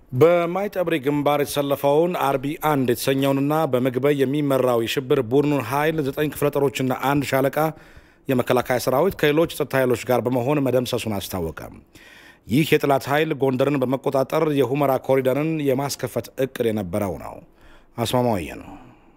በማይጠብሪ ግንባር የተሰለፈውን አርቢ አንድ የተሰኘውንና በምግበይ የሚመራው የሽብር ቡድኑን ኃይል ዘጠኝ ክፍለ ጦሮችና አንድ ሻለቃ የመከላከያ ሰራዊት ከሌሎች ጸጥታ ኃይሎች ጋር በመሆን መደምሰሱን አስታወቀ። ይህ የጠላት ኃይል ጎንደርን በመቆጣጠር የሁመራ ኮሪደርን የማስከፈት እቅድ የነበረው ነው። አስማማውየ ነው።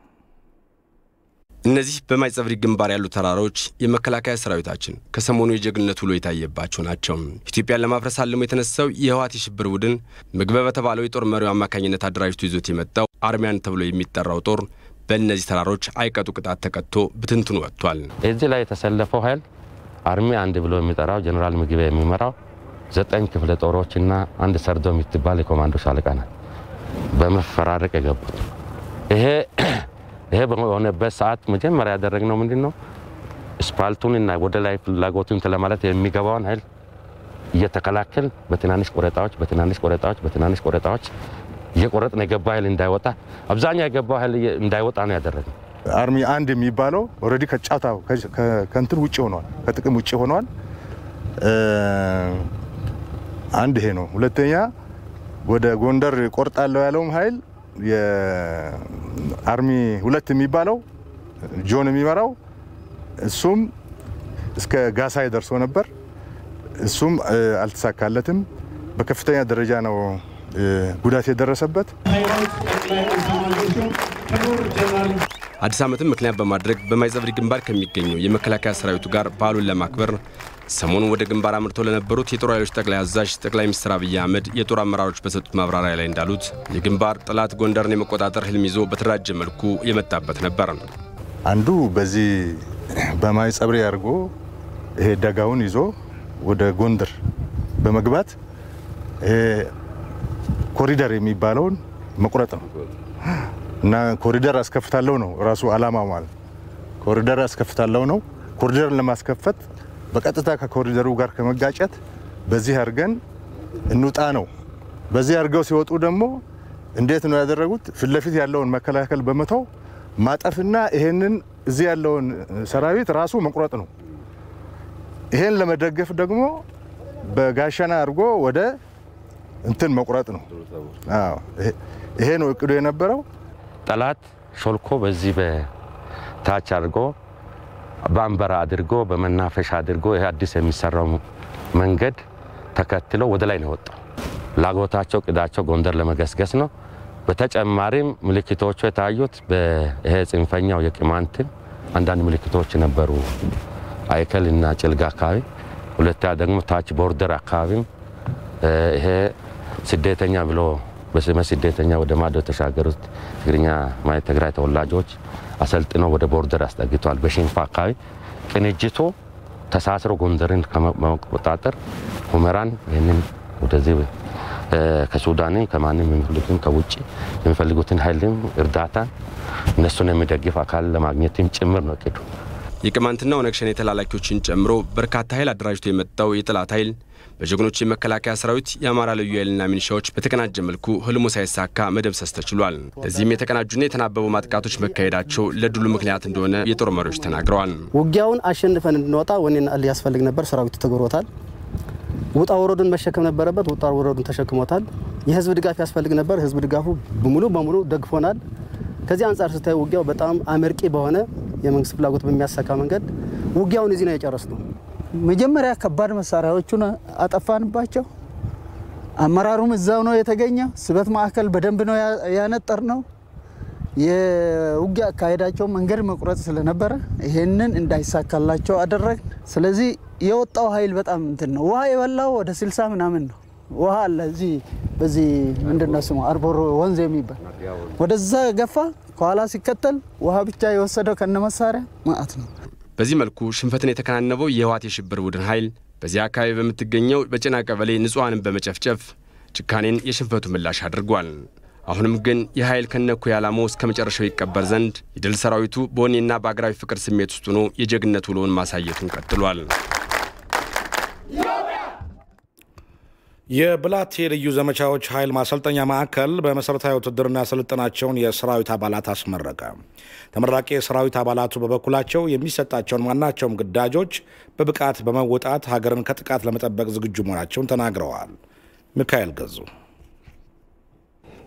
እነዚህ በማይጸብሪ ግንባር ያሉ ተራሮች የመከላከያ ሰራዊታችን ከሰሞኑ የጀግንነት ውሎ የታየባቸው ናቸው። ኢትዮጵያን ለማፍረስ አልሞ የተነሳው የህወሓት የሽብር ቡድን ምግበ በተባለው የጦር መሪው አማካኝነት አደራጅቶ ይዞት የመጣው አርሚያን ተብሎ የሚጠራው ጦር በእነዚህ ተራሮች አይቀጡ ቅጣት ተቀጥቶ ብትንትኑ ወጥቷል። እዚህ ላይ የተሰለፈው ኃይል አርሚ አንድ ብሎ የሚጠራው ጀኔራል ምግበ የሚመራው ዘጠኝ ክፍለ ጦሮችና አንድ ሰርዶ የምትባል የኮማንዶ ሻለቃ ናት በመፈራረቅ የገቡት ይሄ ይሄ በሆነበት ሰዓት መጀመሪያ ያደረግነው ምንድን ነው? ስፓልቱንና ወደ ላይ ፍላጎቱን ለማለት የሚገባውን ኃይል እየተከላከል በትናንሽ ቆረጣዎች በትናንሽ ቆረጣዎች በትናንሽ ቆረጣዎች እየቆረጥን የገባ ኃይል እንዳይወጣ አብዛኛው የገባው ኃይል እንዳይወጣ ነው ያደረግነው። አርሚ አንድ የሚባለው ኦልሬዲ ከጫታው ከእንትን ውጭ ሆኗል፣ ከጥቅም ውጭ ሆኗል። አንድ ይሄ ነው። ሁለተኛ ወደ ጎንደር ቆርጣለሁ ያለውም ኃይል የአርሚ ሁለት የሚባለው ጆን የሚመራው እሱም እስከ ጋሳይ ደርሶ ነበር። እሱም አልተሳካለትም። በከፍተኛ ደረጃ ነው ጉዳት የደረሰበት። አዲስ ዓመትን ምክንያት በማድረግ በማይጸብሪ ግንባር ከሚገኘው የመከላከያ ሰራዊቱ ጋር በዓሉን ለማክበር ሰሞኑን ወደ ግንባር አምርተው ለነበሩት የጦር ኃይሎች ጠቅላይ አዛዥ ጠቅላይ ሚኒስትር አብይ አህመድ የጦር አመራሮች በሰጡት ማብራሪያ ላይ እንዳሉት የግንባር ጠላት ጎንደርን የመቆጣጠር ህልም ይዞ በተደራጀ መልኩ የመጣበት ነበር። አንዱ በዚህ በማይጸብሪ አድርጎ ይሄ ደጋውን ይዞ ወደ ጎንደር በመግባት ይሄ ኮሪደር የሚባለውን መቁረጥ ነው እና ኮሪደር አስከፍታለሁ ነው ራሱ አላማው ማለት ኮሪደር አስከፍታለሁ ነው። ኮሪደርን ለማስከፈት በቀጥታ ከኮሪደሩ ጋር ከመጋጨት በዚህ አድርገን እንውጣ ነው። በዚህ አድርገው ሲወጡ ደግሞ እንዴት ነው ያደረጉት? ፊት ለፊት ያለውን መከላከል በመተው ማጠፍና ይሄንን እዚህ ያለውን ሰራዊት ራሱ መቁረጥ ነው። ይሄን ለመደገፍ ደግሞ በጋሸና አድርጎ ወደ እንትን መቁረጥ ነው። አዎ ይሄ ነው እቅዱ የነበረው። ጠላት ሾልኮ በዚህ በታች አድርጎ በአንበራ አድርጎ በመናፈሻ አድርጎ ይሄ አዲስ የሚሰራው መንገድ ተከትሎ ወደ ላይ ነው የወጣው። ፍላጎታቸው ቅዳቸው ጎንደር ለመገስገስ ነው። በተጨማሪም ምልክቶቹ የታዩት ይሄ ጽንፈኛው የቅማንትን አንዳንድ ምልክቶች ነበሩ፣ አይከል እና ጭልጋ አካባቢ። ሁለተኛ ደግሞ ታች ቦርደር አካባቢም ይሄ ስደተኛ ብሎ በስመ ስደተኛ ወደ ማዶ የተሻገሩት ትግርኛ ማለት ትግራይ ተወላጆች አሰልጥነው ወደ ቦርደር አስጠግተዋል። በሽንፋ አካባቢ ቅንጅቱ ተሳስሮ ጎንደርን ከመቆጣጠር ሁመራን ይህንን ወደዚህ ከሱዳንም ከማንም የሚፈልጉትን ከውጭ የሚፈልጉትን ኃይልም እርዳታ እነሱን የሚደግፍ አካል ለማግኘትም ጭምር ነው እቅዱ። የቅማንትና ኦነግ ሸኔ ተላላኪዎችን ጨምሮ በርካታ ኃይል አደራጅቶ የመጣው የጠላት ኃይል በጀግኖች የመከላከያ ሰራዊት የአማራ ልዩ ኃይልና ሚኒሻዎች በተቀናጀ መልኩ ህልሙ ሳይሳካ መደምሰስ ተችሏል። ለዚህም የተቀናጁና የተናበቡ ማጥቃቶች መካሄዳቸው ለድሉ ምክንያት እንደሆነ የጦር መሪዎች ተናግረዋል። ውጊያውን አሸንፈን እንድንወጣ ወኔና እል ያስፈልግ ነበር። ሰራዊቱ ተግብሮታል። ውጣ ወረዱን መሸከም ነበረበት። ውጣ ወረዱን ተሸክሞታል። የህዝብ ድጋፍ ያስፈልግ ነበር። ህዝብ ድጋፉ ሙሉ በሙሉ ደግፎናል። ከዚህ አንጻር ስታዩ ውጊያው በጣም አመርቂ በሆነ የመንግስት ፍላጎት በሚያሳካ መንገድ ውጊያውን እዚህ ነው የጨረስ ነው። መጀመሪያ ከባድ መሳሪያዎቹን አጠፋንባቸው። አመራሩም እዛው ነው የተገኘ። ስበት ማዕከል በደንብ ነው ያነጠር ነው። የውጊያ አካሄዳቸው መንገድ መቁረጥ ስለነበረ ይሄንን እንዳይሳካላቸው አደረግ። ስለዚህ የወጣው ኃይል በጣም እንትን ነው። ውሃ የበላው ወደ ስልሳ ምናምን ነው። ውሃ አለ እዚህ በዚህ ምንድነው ስሙ አርቦሮ ወንዝ የሚባል ወደዛ ገፋ። ከኋላ ሲከተል ውሃ ብቻ የወሰደው ከነ መሳሪያ ማአት ነው። በዚህ መልኩ ሽንፈትን የተከናነበው የህወሓት የሽብር ቡድን ኃይል በዚህ አካባቢ በምትገኘው በጭና ቀበሌ ንጹሐንን በመጨፍጨፍ ጭካኔን የሽንፈቱ ምላሽ አድርጓል። አሁንም ግን ይህ ኃይል ከነኩ ዓላማው እስከ መጨረሻው ይቀበር ዘንድ የድል ሰራዊቱ በወኔና በአገራዊ ፍቅር ስሜት ውስጥ ሆኖ የጀግነት ውሎውን ማሳየቱን ቀጥሏል። የብላቴ ልዩ ዘመቻዎች ኃይል ማሰልጠኛ ማዕከል በመሠረታዊ ውትድርና ያሰለጠናቸውን የሰራዊት አባላት አስመረቀ። ተመራቂ የሰራዊት አባላቱ በበኩላቸው የሚሰጣቸውን ማናቸውም ግዳጆች በብቃት በመወጣት ሀገርን ከጥቃት ለመጠበቅ ዝግጁ መሆናቸውን ተናግረዋል። ሚካኤል ገዙ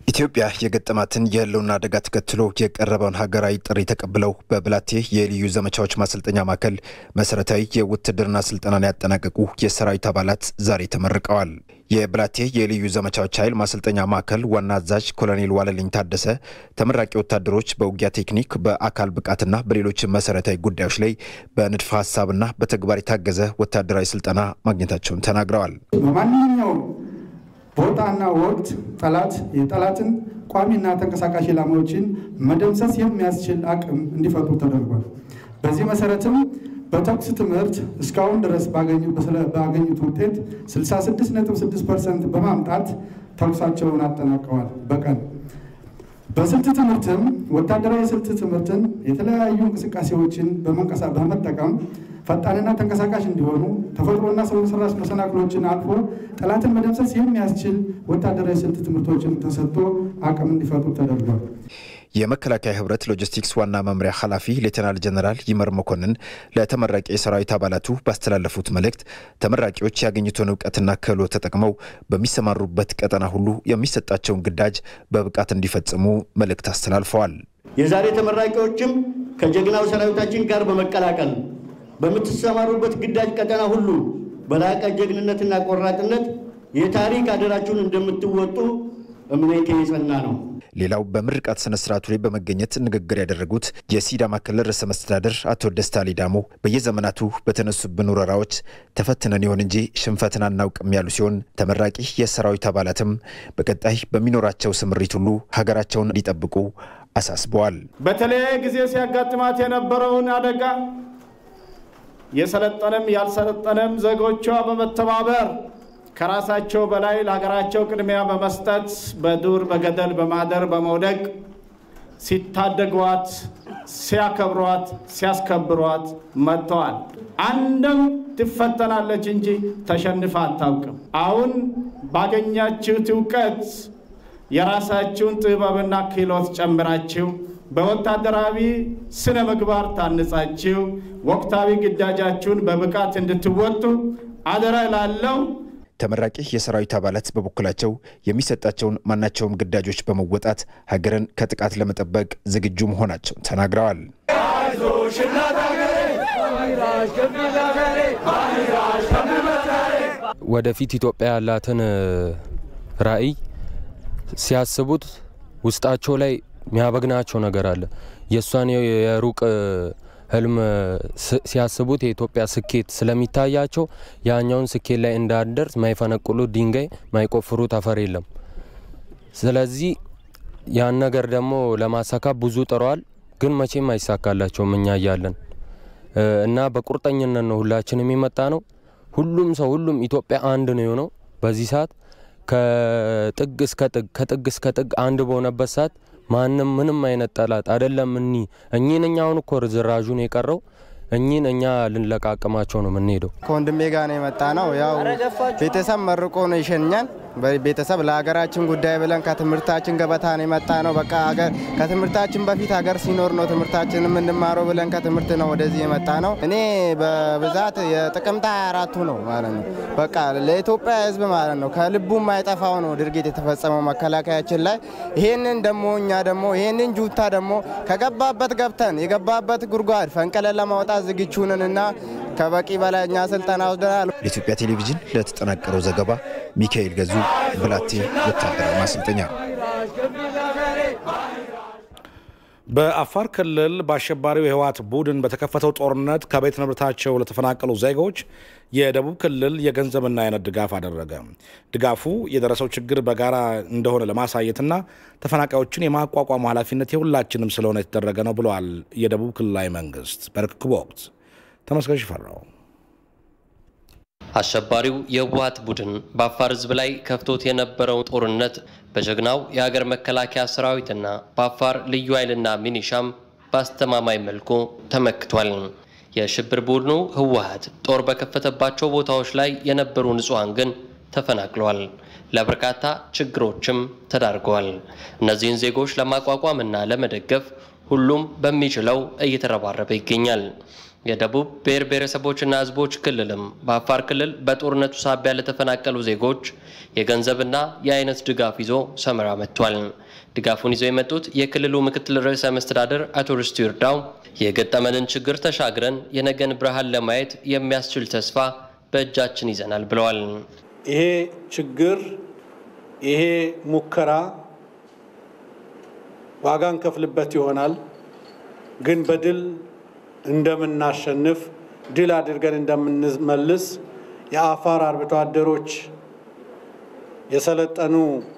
ኢትዮጵያ የገጠማትን የህልውና አደጋ ተከትሎ የቀረበውን ሀገራዊ ጥሪ ተቀብለው በብላቴ የልዩ ዘመቻዎች ማሰልጠኛ ማዕከል መሰረታዊ የውትድርና ስልጠናን ያጠናቀቁ የሰራዊት አባላት ዛሬ ተመርቀዋል። የብላቴ የልዩ ዘመቻዎች ኃይል ማሰልጠኛ ማዕከል ዋና አዛዥ ኮሎኔል ዋለልኝ ታደሰ ተመራቂ ወታደሮች በውጊያ ቴክኒክ፣ በአካል ብቃትና በሌሎች መሰረታዊ ጉዳዮች ላይ በንድፈ ሀሳብና በተግባር የታገዘ ወታደራዊ ስልጠና ማግኘታቸውን ተናግረዋል። በማንኛውም ቦታና ወቅት ጠላት የጠላትን ቋሚና ተንቀሳቃሽ ኢላማዎችን መደምሰስ የሚያስችል አቅም እንዲፈጥሩ ተደርጓል። በዚህ መሰረትም በተኩስ ትምህርት እስካሁን ድረስ ባገኙት ውጤት 66.6 ፐርሰንት በማምጣት ተኩሳቸውን አጠናቀዋል። በቀን በስልት ትምህርትም ወታደራዊ የስልት ትምህርትን የተለያዩ እንቅስቃሴዎችን በመጠቀም ፈጣንና ተንቀሳቃሽ እንዲሆኑ ተፈጥሮና ሰው ሰራሽ መሰናክሎችን አልፎ ጠላትን መደምሰስ የሚያስችል ወታደራዊ ስልት ትምህርቶችን ተሰጥቶ አቅም እንዲፈጥሩ ተደርጓል። የመከላከያ ህብረት ሎጂስቲክስ ዋና መምሪያ ኃላፊ ሌተናል ጀነራል ይመር መኮንን ለተመራቂ የሰራዊት አባላቱ ባስተላለፉት መልእክት ተመራቂዎች ያገኙትን እውቀትና ክህሎት ተጠቅመው በሚሰማሩበት ቀጠና ሁሉ የሚሰጣቸውን ግዳጅ በብቃት እንዲፈጽሙ መልእክት አስተላልፈዋል። የዛሬ ተመራቂዎችም ከጀግናው ሰራዊታችን ጋር በመቀላቀል በምትሰማሩበት ግዳጅ ቀጠና ሁሉ በላቀ ጀግንነትና ቆራጥነት የታሪክ አደራችሁን እንደምትወጡ እምነቴ የጸና ነው። ሌላው በምርቃት ስነ ስርዓቱ ላይ በመገኘት ንግግር ያደረጉት የሲዳማ ክልል ርዕሰ መስተዳደር አቶ ደስታ ሌዳሞ በየዘመናቱ በተነሱብን ወረራዎች ተፈትነን ይሆን እንጂ ሽንፈትን አናውቅም ያሉ ሲሆን ተመራቂ የሰራዊት አባላትም በቀጣይ በሚኖራቸው ስምሪት ሁሉ ሀገራቸውን እንዲጠብቁ አሳስበዋል። በተለያየ ጊዜ ሲያጋጥማት የነበረውን አደጋ የሰለጠነም ያልሰለጠነም ዜጎቿ በመተባበር ከራሳቸው በላይ ለሀገራቸው ቅድሚያ በመስጠት በዱር በገደል በማደር በመውደቅ ሲታደጓት፣ ሲያከብሯት፣ ሲያስከብሯት መጥተዋል። አንድም ትፈተናለች እንጂ ተሸንፋ አታውቅም። አሁን ባገኛችሁት እውቀት የራሳችሁን ጥበብና ክህሎት ጨምራችሁ በወታደራዊ ስነ ምግባር ታንጻችሁ ወቅታዊ ግዳጃችሁን በብቃት እንድትወጡ አደራ ላለው ተመራቂ የሰራዊት አባላት በበኩላቸው የሚሰጣቸውን ማናቸውም ግዳጆች በመወጣት ሀገርን ከጥቃት ለመጠበቅ ዝግጁ መሆናቸውን ተናግረዋል። ወደፊት ኢትዮጵያ ያላትን ራዕይ ሲያስቡት ውስጣቸው ላይ የሚያበግናቸው ነገር አለ። የእሷን የሩቅ ህልም ሲያስቡት የኢትዮጵያ ስኬት ስለሚታያቸው ያኛውን ስኬት ላይ እንዳደርስ ማይፈነቅሉት ድንጋይ ማይቆፍሩት አፈር የለም። ስለዚህ ያን ነገር ደግሞ ለማሳካት ብዙ ጥረዋል፣ ግን መቼም አይሳካላቸውም እኛ እያለን እና በቁርጠኝነት ነው ሁላችንም የመጣ ነው። ሁሉም ሰው ሁሉም ኢትዮጵያ አንድ ነው የሆነው በዚህ ሰዓት ከጥግ እስከ ጥግ ከጥግ እስከ ጥግ አንድ በሆነበት ሰዓት ማንም ምንም አይነት ጠላት አይደለም። እኒ እኚህን እኛ አሁን እኮ ርዝራዡን የቀረው እኚህን እኛ ልንለቃቅማቸው ነው የምንሄደው። ከወንድሜ ጋር ነው የመጣ ነው። ያው ቤተሰብ መርቆ ነው ይሸኛል። ቤተሰብ ለሀገራችን ጉዳይ ብለን ከትምህርታችን ገበታ ነው የመጣ ነው። በቃ ከትምህርታችን በፊት ሀገር ሲኖር ነው ትምህርታችን የምንማረው ብለን ከትምህርት ነው ወደዚህ የመጣ ነው። እኔ በብዛት የጥቅምት 24ቱ ነው ማለት ነው። በቃ ለኢትዮጵያ ሕዝብ ማለት ነው ከልቡ የማይጠፋው ነው ድርጊት የተፈጸመው መከላከያችን ላይ። ይሄንን ደግሞ እኛ ደግሞ ይሄንን ጁታ ደግሞ ከገባበት ገብተን የገባበት ጉድጓድ ፈንቅለን ለማውጣት ዝግጁ ነን እና ከበቂ በላይ እኛ ስልጠና ወስደናል። ለኢትዮጵያ ቴሌቪዥን ለተጠናቀረው ዘገባ ሚካኤል ገዙ ብላቴ ወታደራዊ ማሰልጠኛ። በአፋር ክልል በአሸባሪው የህወሓት ቡድን በተከፈተው ጦርነት ከቤት ንብረታቸው ለተፈናቀሉ ዜጎች የደቡብ ክልል የገንዘብና የአይነት ድጋፍ አደረገ። ድጋፉ የደረሰው ችግር በጋራ እንደሆነ ለማሳየትና ተፈናቃዮችን የማቋቋሙ ኃላፊነት የሁላችንም ስለሆነ የተደረገ ነው ብለዋል የደቡብ ክልላዊ መንግስት በርክክቡ ወቅት። ተመስገን ሽፈራው አሸባሪው የህወሓት ቡድን በአፋር ህዝብ ላይ ከፍቶት የነበረውን ጦርነት በጀግናው የሀገር መከላከያ ሰራዊትና በአፋር ልዩ ኃይልና ሚኒሻም በአስተማማኝ መልኩ ተመክቷል። የሽብር ቡድኑ ህወሓት ጦር በከፈተባቸው ቦታዎች ላይ የነበሩ ንጹሐን ግን ተፈናቅለዋል። ለበርካታ ችግሮችም ተዳርገዋል። እነዚህን ዜጎች ለማቋቋምና ለመደገፍ ሁሉም በሚችለው እየተረባረበ ይገኛል። የደቡብ ብሔር ብሔረሰቦችና ሕዝቦች ክልልም በአፋር ክልል በጦርነቱ ሳቢያ ለተፈናቀሉ ዜጎች የገንዘብና የአይነት ድጋፍ ይዞ ሰመራ መጥቷል። ድጋፉን ይዘው የመጡት የክልሉ ምክትል ርዕሰ መስተዳድር አቶ ርስቱ ይርዳው የገጠመንን ችግር ተሻግረን የነገን ብርሃን ለማየት የሚያስችል ተስፋ በእጃችን ይዘናል ብለዋል። ይሄ ችግር ይሄ ሙከራ ዋጋ እንከፍልበት ይሆናል፣ ግን በድል እንደምናሸንፍ ድል አድርገን እንደምንመልስ የአፋር አርብቶ አደሮች የሰለጠኑ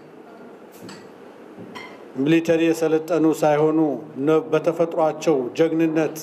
ሚሊተሪ የሰለጠኑ ሳይሆኑ በተፈጥሯቸው ጀግንነት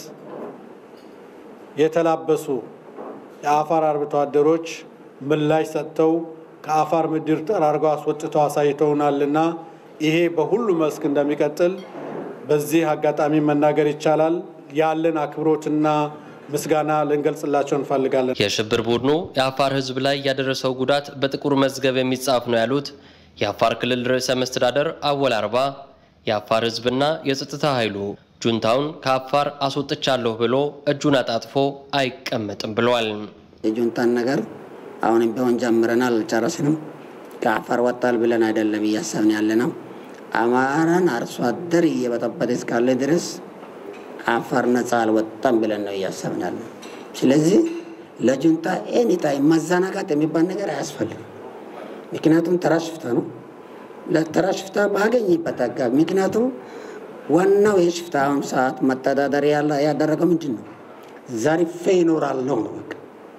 የተላበሱ የአፋር አርብቶ አደሮች ምላሽ ሰጥተው ከአፋር ምድር ጠራርገው አስወጥተው አሳይተውናልና ይሄ በሁሉ መስክ እንደሚቀጥል በዚህ አጋጣሚ መናገር ይቻላል። ያለን አክብሮትና ምስጋና ልንገልጽላቸው እንፈልጋለን። የሽብር ቡድኑ የአፋር ሕዝብ ላይ ያደረሰው ጉዳት በጥቁር መዝገብ የሚጻፍ ነው ያሉት የአፋር ክልል ርዕሰ መስተዳደር አወል አርባ የአፋር ሕዝብና የጸጥታ ኃይሉ ጁንታውን ከአፋር አስወጥቻለሁ ብሎ እጁን አጣጥፎ አይቀመጥም ብለዋል። የጁንታን ነገር አሁንም ቢሆን ጀምረናል፣ አልጨረስንም። ከአፋር ወጣል ብለን አይደለም እያሰብን ያለ ነው። አማራን አርሶ አደር እየበጠበጠ እስካለ ድረስ አፋር ነፃ አልወጣም ብለን ነው እያሰብን ያለ። ስለዚህ ለጁንታ ኤኒታይም መዘናጋት የሚባል ነገር አያስፈልግም። ምክንያቱም ተራ ሽፍታ ነው። ለተራ ሽፍታ ባገኝበት አጋቢ ምክንያቱም ዋናው የሽፍታ አሁን ሰዓት መተዳደሪያ ያደረገው ምንድን ነው? ዘርፌ ይኖራለሁ ነው በቃ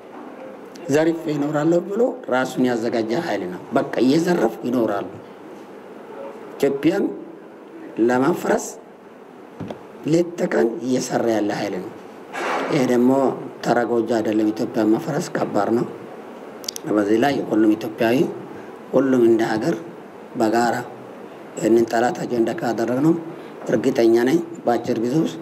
ዘርፌ ይኖራለሁ ብሎ ራሱን ያዘጋጀ ኃይል ነው። በቃ እየዘረፉ ይኖራሉ። ኢትዮጵያን ለማፍረስ ሌት ተቀን እየሰራ ያለ ኃይል ነው። ይሄ ደግሞ ተራ ጎጆ አይደለም። ኢትዮጵያን መፍረስ ከባድ ነው። በዚህ ላይ ሁሉም ኢትዮጵያዊ ሁሉም እንደ ሀገር በጋራ ይህንን ጠላታቸው እንደ ካደረግ ነው እርግጠኛ ነኝ በአጭር ጊዜ ውስጥ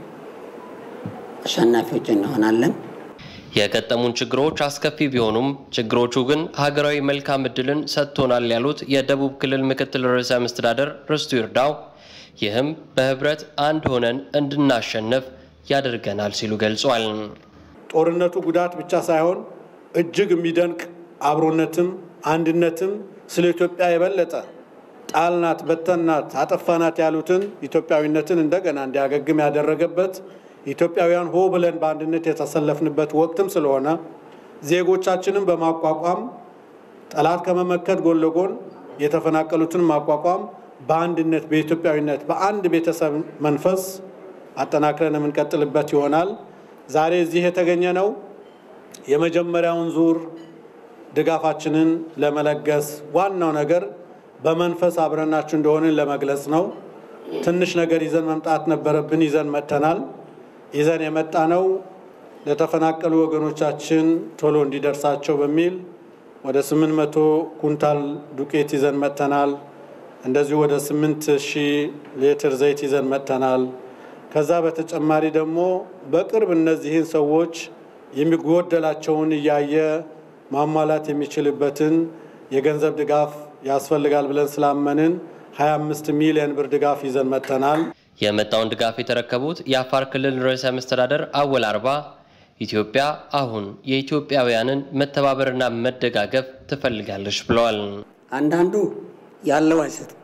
አሸናፊዎች እንሆናለን። የገጠሙን ችግሮች አስከፊ ቢሆኑም ችግሮቹ ግን ሀገራዊ መልካም እድልን ሰጥቶናል ያሉት የደቡብ ክልል ምክትል ርዕሰ መስተዳደር ርስቱ ይርዳው ይህም በህብረት አንድ ሆነን እንድናሸንፍ ያደርገናል ሲሉ ገልጿል። ጦርነቱ ጉዳት ብቻ ሳይሆን እጅግ የሚደንቅ አብሮነትም አንድነትም ስለ ኢትዮጵያ የበለጠ ጣልናት፣ በተናት፣ አጠፋናት ያሉትን ኢትዮጵያዊነትን እንደገና እንዲያገግም ያደረገበት ኢትዮጵያውያን ሆ ብለን በአንድነት የተሰለፍንበት ወቅትም ስለሆነ ዜጎቻችንን በማቋቋም ጠላት ከመመከት ጎን ለጎን የተፈናቀሉትን ማቋቋም በአንድነት በኢትዮጵያዊነት በአንድ ቤተሰብ መንፈስ አጠናክረን የምንቀጥልበት ይሆናል። ዛሬ እዚህ የተገኘ ነው የመጀመሪያውን ዙር ድጋፋችንን ለመለገስ ዋናው ነገር በመንፈስ አብረናችሁ እንደሆንን ለመግለጽ ነው። ትንሽ ነገር ይዘን መምጣት ነበረብን፣ ይዘን መጥተናል። ይዘን የመጣ ነው ለተፈናቀሉ ወገኖቻችን ቶሎ እንዲደርሳቸው በሚል ወደ 800 ኩንታል ዱቄት ይዘን መጥተናል። እንደዚሁ ወደ 8000 ሊትር ዘይት ይዘን መጥተናል። ከዛ በተጨማሪ ደግሞ በቅርብ እነዚህን ሰዎች የሚጎደላቸውን እያየ ማሟላት የሚችልበትን የገንዘብ ድጋፍ ያስፈልጋል ብለን ስላመንን 25 ሚሊዮን ብር ድጋፍ ይዘን መጥተናል። የመጣውን ድጋፍ የተረከቡት የአፋር ክልል ርዕሰ መስተዳደር አወል አርባ ኢትዮጵያ አሁን የኢትዮጵያውያንን መተባበርና መደጋገፍ ትፈልጋለች ብለዋል። አንዳንዱ ያለው አይሰጥም፣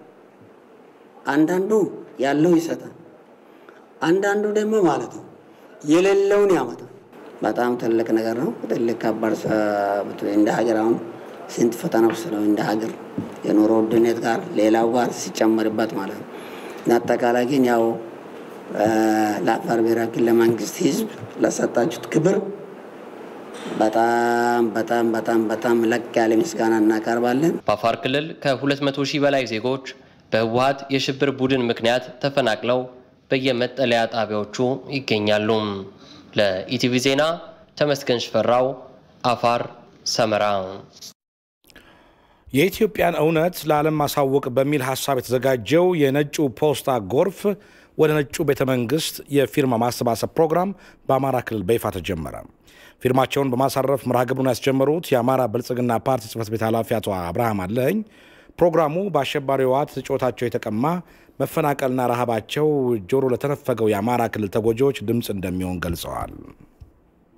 አንዳንዱ ያለው ይሰጣል፣ አንዳንዱ ደግሞ ማለት ነው የሌለውን ያመጣል። በጣም ትልቅ ነገር ነው። ትልቅ ከባድ እንደ ሀገር አሁን ስንት ፈተና ውስጥ ነው እንደ ሀገር የኑሮ ውድነት ጋር ሌላው ጋር ሲጨመርበት ማለት ነው። አጠቃላይ ግን ያው ለአፋር ብሔራዊ ክልላዊ መንግስት ህዝብ ለሰጣችሁት ክብር በጣም በጣም በጣም በጣም ለቅ ያለ ምስጋና እናቀርባለን። በአፋር ክልል ከ200 ሺህ በላይ ዜጎች በህወሀት የሽብር ቡድን ምክንያት ተፈናቅለው በየመጠለያ ጣቢያዎቹ ይገኛሉ። ለኢቲቪ ዜና ተመስገን ሽፈራው አፋር ሰመራ። የኢትዮጵያን እውነት ለዓለም ማሳወቅ በሚል ሀሳብ የተዘጋጀው የነጩ ፖስታ ጎርፍ ወደ ነጩ ቤተ መንግስት የፊርማ ማሰባሰብ ፕሮግራም በአማራ ክልል በይፋ ተጀመረ። ፊርማቸውን በማሳረፍ መርሃ ግብሩን ያስጀመሩት የአማራ ብልጽግና ፓርቲ ጽህፈት ቤት ኃላፊ አቶ አብርሃም አለኝ ፕሮግራሙ በአሸባሪ ህወሓት ጩኸታቸው የተቀማ መፈናቀልና ረሃባቸው ጆሮ ለተነፈገው የአማራ ክልል ተጎጂዎች ድምፅ እንደሚሆን ገልጸዋል።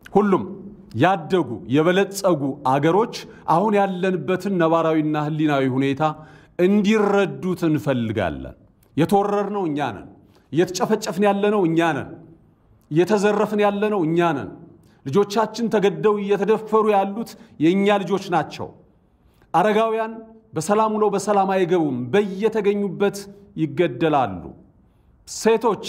ሁሉም ያደጉ የበለጸጉ አገሮች አሁን ያለንበትን ነባራዊና ሕሊናዊ ሁኔታ እንዲረዱት እንፈልጋለን። የተወረርነው እኛ ነን። እየተጨፈጨፍን ያለነው እኛ ነን። እየተዘረፍን ያለነው እኛ ነን። ልጆቻችን ተገደው እየተደፈሩ ያሉት የእኛ ልጆች ናቸው። አረጋውያን በሰላም ውለው በሰላም አይገቡም፣ በየተገኙበት ይገደላሉ። ሴቶች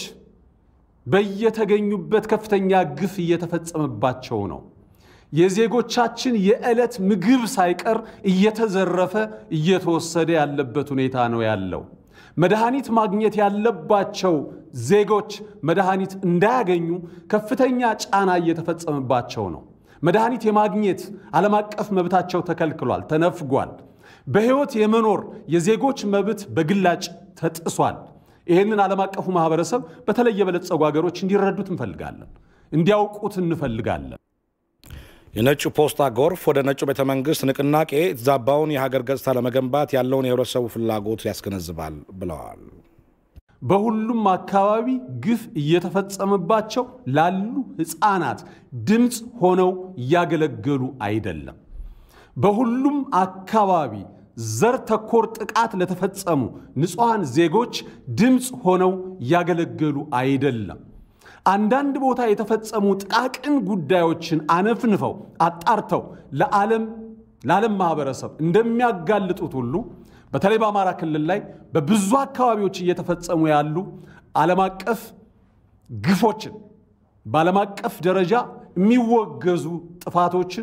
በየተገኙበት ከፍተኛ ግፍ እየተፈጸመባቸው ነው። የዜጎቻችን የዕለት ምግብ ሳይቀር እየተዘረፈ እየተወሰደ ያለበት ሁኔታ ነው ያለው። መድኃኒት ማግኘት ያለባቸው ዜጎች መድኃኒት እንዳያገኙ ከፍተኛ ጫና እየተፈጸመባቸው ነው። መድኃኒት የማግኘት ዓለም አቀፍ መብታቸው ተከልክሏል፣ ተነፍጓል። በሕይወት የመኖር የዜጎች መብት በግላጭ ተጥሷል። ይህንን ዓለም አቀፉ ማህበረሰብ በተለይ የበለጸጉ ሀገሮች እንዲረዱት እንፈልጋለን፣ እንዲያውቁት እንፈልጋለን። የነጩ ፖስታ ጎርፍ ወደ ነጩ ቤተ መንግስት ንቅናቄ የተዛባውን የሀገር ገጽታ ለመገንባት ያለውን የህብረተሰቡ ፍላጎት ያስገነዝባል ብለዋል። በሁሉም አካባቢ ግፍ እየተፈጸመባቸው ላሉ ሕፃናት ድምፅ ሆነው እያገለገሉ አይደለም። በሁሉም አካባቢ ዘር ተኮር ጥቃት ለተፈጸሙ ንጹሐን ዜጎች ድምፅ ሆነው እያገለገሉ አይደለም። አንዳንድ ቦታ የተፈጸሙ ጥቃቅን ጉዳዮችን አነፍንፈው አጣርተው ለዓለም ለዓለም ማህበረሰብ እንደሚያጋልጡት ሁሉ በተለይ በአማራ ክልል ላይ በብዙ አካባቢዎች እየተፈጸሙ ያሉ ዓለም አቀፍ ግፎችን በዓለም አቀፍ ደረጃ የሚወገዙ ጥፋቶችን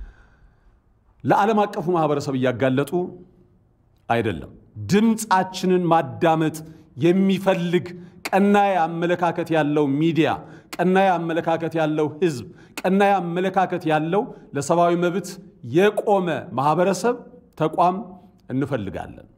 ለዓለም አቀፉ ማህበረሰብ እያጋለጡ አይደለም። ድምፃችንን ማዳመጥ የሚፈልግ ቀናይ አመለካከት ያለው ሚዲያ፣ ቀናይ አመለካከት ያለው ህዝብ፣ ቀናይ አመለካከት ያለው ለሰብአዊ መብት የቆመ ማህበረሰብ ተቋም እንፈልጋለን።